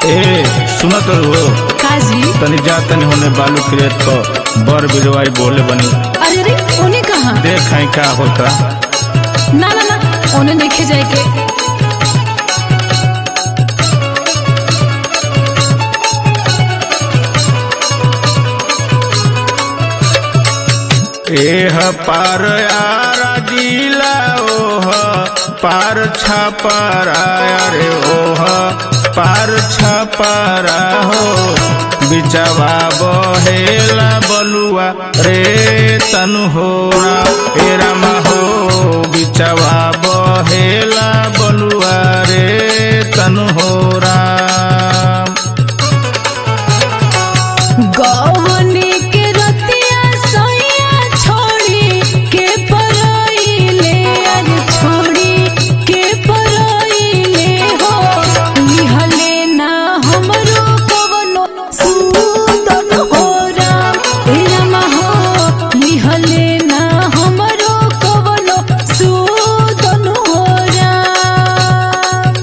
ए सुनत हो काजी तनी जा तनी होने बालू क्रेत पर बर बिरवाई बोले बनी अरे रे उन्हें कहा देख हैं का होता ना ना ना उन्हें देखे जाए के एह पार यारा जिला ओह पार छपारा रे ओह पार छपारा हो बिचवा बहेला बलुआ रे तनु हो हे रामा हो बिचवा बहेला बलुआ रे तनु हो राम गौवनी के रतिया सोया छोड़ी के परोइले अरे छोड़ी के परोइले हो लिहले ना हमरो कवनो सूदन हो राम हे रामा हो लिहले ना हमरो कवनो सूदन हो राम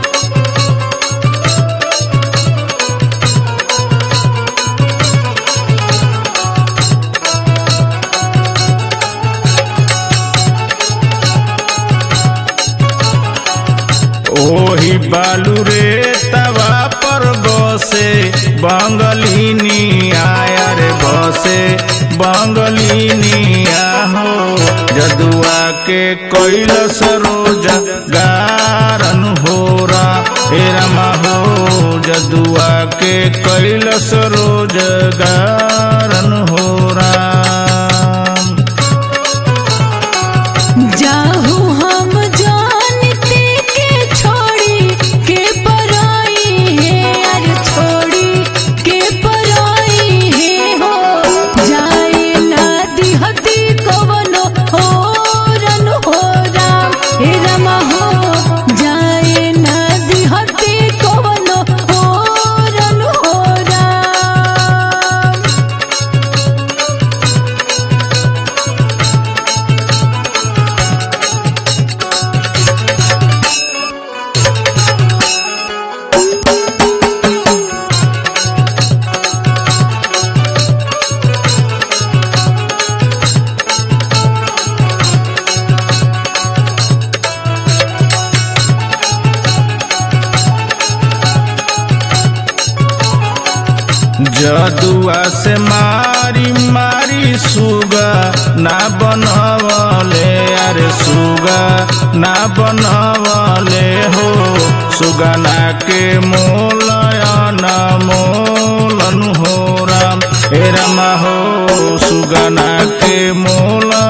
ओही बालू रे तवा पर बसे बंगलिनी आया रे बसे बंगलिनी हो जदुआ के कैल सरोज गारन हो रा हे रमा हो जदुआ के कैल सरोज गारन हो राम जाहू हम जानते के छोड़ी के पराई है अरे छोड़ी के पराई है हो जाए ना दिहती कवनो हो रन हो राम हे रमा हो जाए ना दिहती कवनो हो रन हो राम जदुआ से मारी मारी सुगा ना बनवले अरे सुगा ना बनवले हो सुगना के मोलयन मोलन हो राम हे राम हो सुगना के मोल